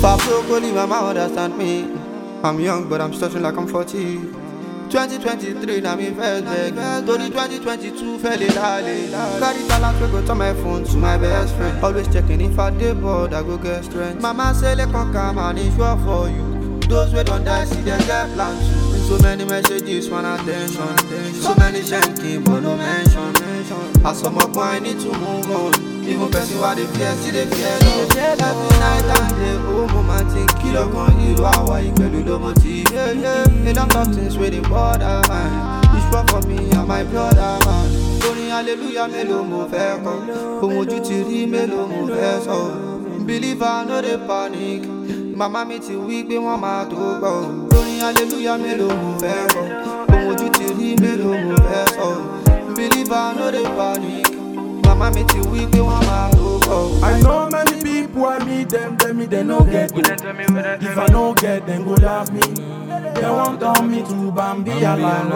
I broke, only mama understand me. I'm young, but I'm stretching like I'm 40. 2023, now me first beg. Tony 2022, fell in alley. Carry talent, we go to my phone to my best friend. Always checking if I dey bored, I go get strength. Mama say, let come come and it's sure for you. Those we don't die, see them get plans too. So many messages, one attention. So many shanking, but no mention. As some up, I need to move on. Even person why they fear, see they fear love. Every night and day, oh mama think kilo kan hero awa ìpẹ̀lú ló mọ̀ tí. A lot of things wey dey bother man. You sure for me and my brother man. Orin hallelujah mélòó mo fẹ́ kọ? Ohun ojú ti rí mélòó mo fẹ́ sọ? Believer no dey panic. Màmá mi ti wí pé wọ́n máa tó gbọ́. Orin hallelujah mélòó mo fẹ́ kọ? Ohun ojú ti rí mélòó mo fẹ́ sọ? Believer no dey panic. Mama me ti wí pé wọ́n máa tó bọ̀. I know many people I meet them, tell me they no get me. If I no get, them go laugh me. They want turn me to Bambi alive.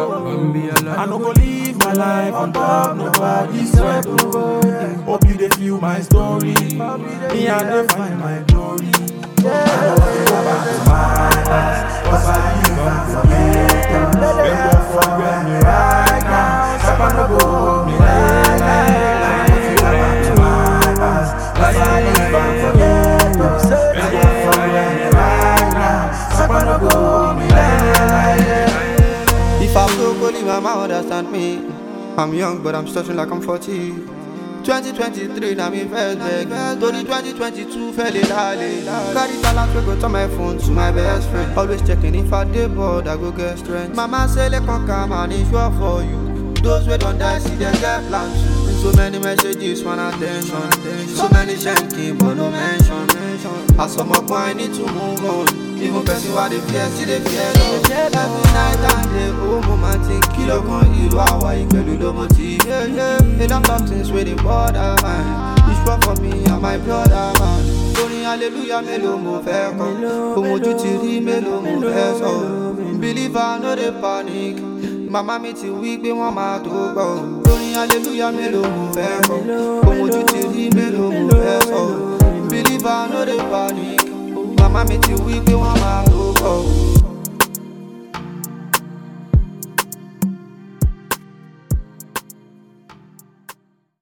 I no go live my life on top nobody's sweat. oh. Hope you they feel my story. Me and they find my glory. I know I go back to my past, 'cause I live and forget. Them go forget me right now. Sapa no go hold me like that. I know I go back to my past, 'cause I live and forget. Them go forget me right now. Sapa no go hold me like that. If I broke, only mama understand me. I'm young, but I'm stretching like I'm 40. 2023, now me first beg. Tony 2022, fell in alley. Carry talent, we go to my phone to my best friend. Always checking if I dey bored, I go get strength. Mama say, let come come and it's sure for you. Those we don't die, see them get plans too. So many messages, one attention. So many shanking, but no mention. As some up, I need to move on. Even person why they fear, see they fear love. Every night and day, oh mama think kilo kan hero awa ìpẹ̀lú ló mọ̀ tí. A lot of things wey dey bother man. You sure for me and my brother man. Orin hallelujah mélòó mo fẹ́ kọ? Ohun ojú ti rí mélòó mo fẹ́ sọ? Believer no dey panic. Màmá mi ti wí pé wọ́n máa tó gbọ́. Orin hallelujah mélòó mo fẹ́ kọ? Ohun ojú ti rí mélòó mo fẹ́ sọ? Believer no dey panic. Màmá mi ti wí pé wọ́n máa tó gbọ́.